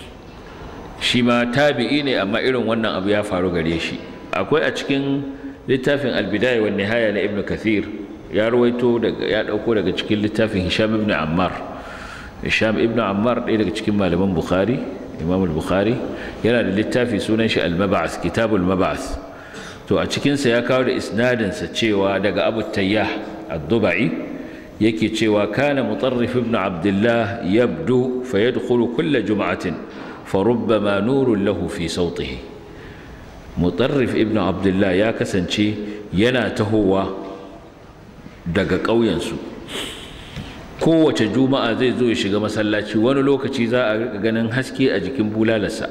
shi ma tabi'i ne amma irin wannan abu ya faru gare shi akwai a cikin littafin albidaya wa nihaya na ibn kathir ya rawaito daga ya dauko daga cikin littafin hisham ibn ammar hisham ibn ammar ɗaya daga cikin malaman bukhari imam al-bukhari yana da littafi sunan shi al-mab'ath kitabul mab'ath to a cikin sa ya kawo da isnadin sa cewa daga abu tayyah ad-dubai yake cewa kana mutarrif ibn abdullah yabdu fayadkhulu kull jum'atin فربما نور له في صوته mutarrif ibn abdullah ya kasance yana tahowa daga ƙauyensu kowace juma'a zai zo ya shiga masallaci wani lokaci za a ganin haske a jikin bulalarsa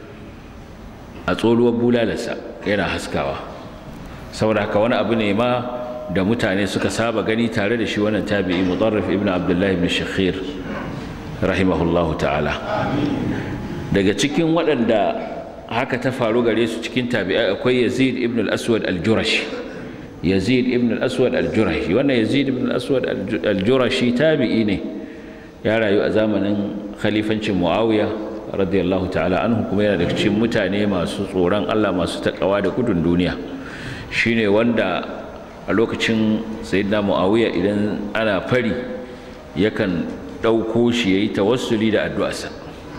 a tsoluwar bulalarsa yana haskawa saboda haka wani abu ne ma da mutane suka saba gani tare da shi wannan tabi'i mutarrif ibn abdullah ibn shakhir rahimahullahu ta'ala daga cikin waɗanda haka ta faru gare su cikin tabi'ai akwai Yazid ibn al-Aswad al-Jurashi Yazid ibn al-Aswad al-Jurashi wannan Yazid ibn al-Aswad al-Jurashi tabi'i ne ya rayu a zamanin khalifancin Muawiya radiyallahu ta'ala anhu kuma yana daga cikin mutane masu tsoron Allah masu takawa da gudun duniya shine wanda a lokacin sayyidina Muawiya idan ana fari yakan ɗauko shi yayi tawassuli da addu'arsa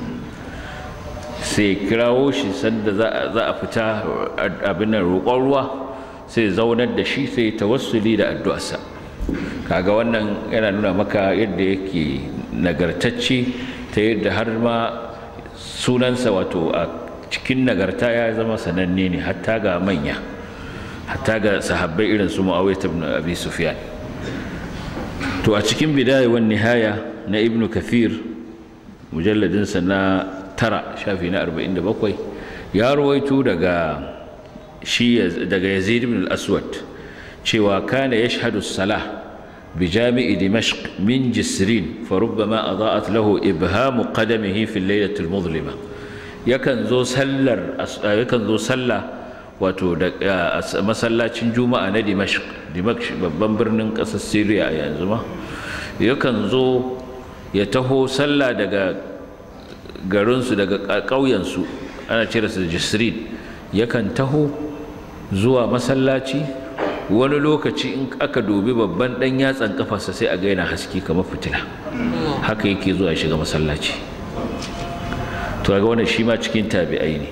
sai kirawo shi sanda za a fita abin nan roƙon ruwa sai zaunar da shi sai tawassuli da addu'arsa kaga wannan yana nuna maka yadda yake nagartacce ta yadda har ma sunansa wato a cikin nagarta ya zama sananne ne hatta ga manya hatta ga sahabbai irin su mu'awiyah ibn abi sufyan to a cikin bidaya wan nihaya na ibn kathir mujalladinsa na tara shafi na 47 ya rawaito daga shi daga yazid ibn al-aswad cewa kana yashhadu as-salah بجامع دمشق من جسرين فربما أضاءت له إبهام قدمه في الليلة المظلمة يكن ذو سلر يكن ذو سلة wato da masallacin juma'a na dimashq dimashq babban birnin ƙasar syria a yanzu ma yakan zo ya taho sallah daga garinsu daga ƙauyensu ana cire su da jisrin yakan taho zuwa masallaci wani lokaci in aka dubi babban ɗan yatsan kafarsa sai a ga yana haske kamar fitila haka yake zuwa shiga masallaci to ga wannan shi ma cikin tabi'ai ne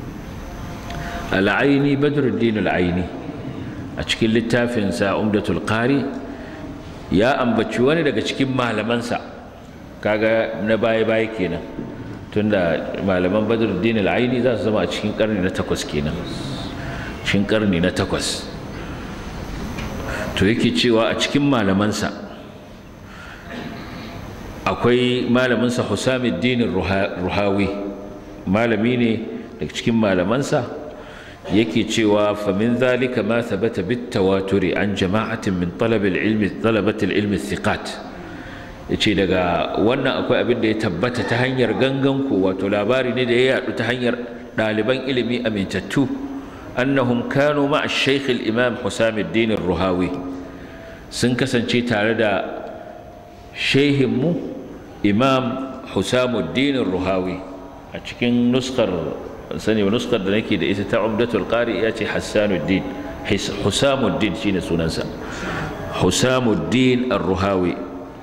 al'aini badruddin al'aini a cikin littafinsa umdatul qari ya ambaci wani daga cikin malamansa kaga na baya baya kenan tunda malaman badruddin al'aini za su zama a cikin karni na takwas kenan cikin karni na takwas to yake cewa a cikin malamansa akwai malaminsa Husamuddin Ruhawi malami ne daga cikin malamansa yake cewa fa min zalika ma thabata bit tawaturi an jama'atin min talab al-ilmi talabat al-ilmi thiqat yace daga wannan akwai abin da ya tabbata ta hanyar gangan ko wato labari ne da ya yadu ta hanyar ɗaliban ilimi amintattu annahum kanu ma'a shaykh al-imam Husamuddin Ruhawi sun kasance tare da shehinmu imam Husamuddin Ruhawi a cikin nuskar sani nuskar da nake da ita ta Umdatul Qari ya ce Hassanuddin Husamuddin shine sunansa Husamuddin Ar-Ruhawi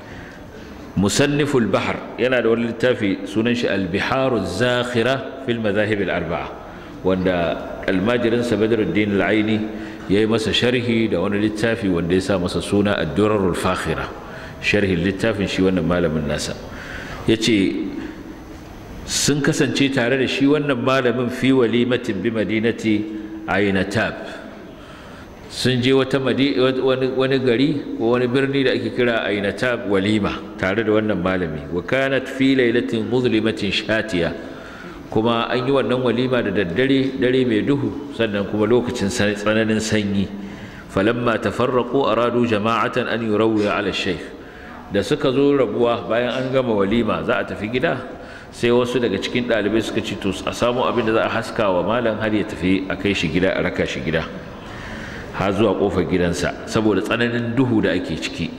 musanniful bahr yana da wani littafi sunan shi al-biharu zakhira fil madahib al-arba'a wanda almajirinsa badruddin al-aini yayi masa sharhi da wani littafi wanda ya sa masa suna ad-durarul fakhira sharhin littafin shi wannan malamin nasa yace sun kasance tare da shi wannan malamin fi walimatin bi madinati ainatab sun je wata wani gari ko wani birni da ake kira ainatab walima tare da wannan malami wa kanat fi lailatin muzlimatin shatiya kuma an yi wannan walima da daddare dare mai duhu sannan kuma lokacin tsananin sanyi falamma tafarraqu aradu jama'atan an yurawwi ala shaykh da suka zo rabuwa bayan an gama walima za a tafi gida sai wasu daga cikin ɗalibai suka ci to a samu abin da za a haska wa malam har ya tafi a kai shi gida a raka shi gida har zuwa kofar gidansa saboda tsananin duhu da ake ciki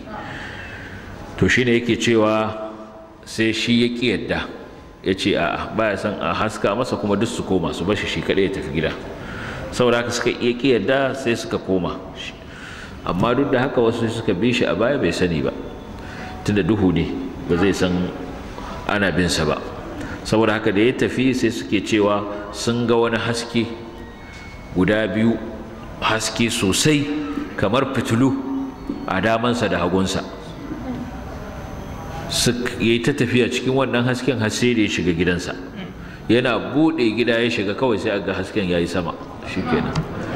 to shine yake cewa sai shi ya ƙi yadda ya ce a'a baya son a haska masa kuma duk su koma su bashi shi kaɗai ya tafi gida saboda haka suka iya ƙi yadda sai suka koma amma duk da haka wasu suka bi shi a baya bai sani ba tunda duhu ne ba zai san ana bin sa ba saboda haka da ya tafi sai suke cewa sun ga wani haske guda biyu haske sosai kamar fitilu a damansa da hagunsa ya yi ta tafiya cikin wannan hasken hasse da ya shiga gidansa yana buɗe gida ya shiga kawai sai aga hasken ya yi sama shi kenan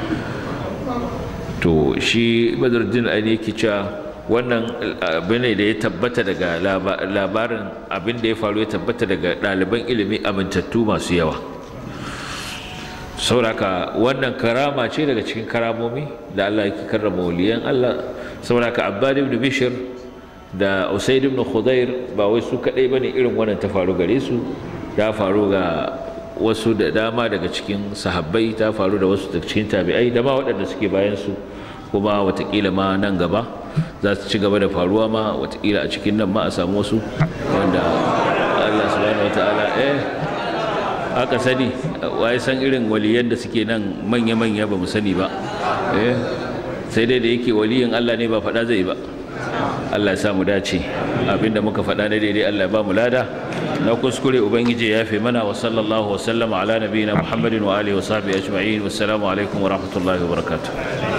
to shi badruddin ali yake cewa wannan abin ne da ya tabbata daga labarin abin da ya faru ya tabbata daga ɗaliban ilimi amintattu masu yawa sauraka wannan karama ce daga cikin karamomi da Allah yake karrama waliyan Allah sauraka abbad ibn bishr da usaid ibn khudair ba wai su kadai bane irin wannan ta faru gare su ta faru ga wasu da dama daga cikin sahabbai ta faru da wasu daga cikin tabi'ai da ma waɗanda suke bayan su kuma watakila ma nan gaba za su ci gaba da faruwa ma watakila a cikin nan ma a samu wasu wanda Allah subhanahu wataala eh aka sani waye san irin waliyan da suke nan manya-manya ba mu sani ba eh sai dai da yake waliyin Allah ne ba faɗa zai ba Allah ya sa mu dace abinda muka faɗa na daidai Allah ya ba mu lada na kuskure ubangiji ya fi mana wa sallallahu wa sallama ala nabiyina muhammadin wa alihi wa sahbihi ajma'in wassalamu alaikum wa rahmatullahi wa barakatuh